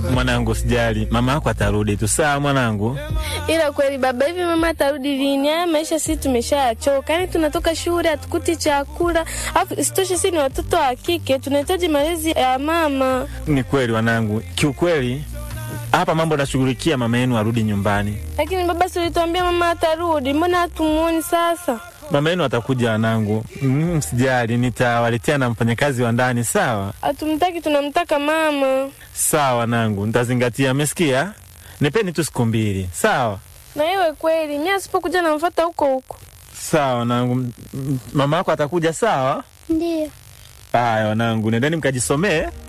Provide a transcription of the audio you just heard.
Mwanangu, sijali, mama yako atarudi tu. Sawa mwanangu. Ila kweli baba, hivi mama atarudi lini? Haya maisha sisi tumeshachoka, yaani tunatoka shule hatukuti chakula, afu isitoshe sisi ni watoto wa kike, tunahitaji malezi ya mama. Ni kweli wanangu, kiukweli hapa mambo nashughulikia mama yenu arudi nyumbani. Lakini baba, si ulituambia mama atarudi, mbona hatumuoni sasa? Mama yenu atakuja wanangu. Mm, sijali, nitawaletea na mfanyakazi wa ndani. Sawa Hatumtaki, tunamtaka mama. sawa wanangu, nitazingatia. Amesikia? Nipeni tu siku mbili. Sawa Na iwe kweli, mimi asipokuja namfuata huko huko. sawa wanangu. M- m- Mama yako atakuja. Sawa. Ndiyo. Haya wanangu, nendeni mkajisomee.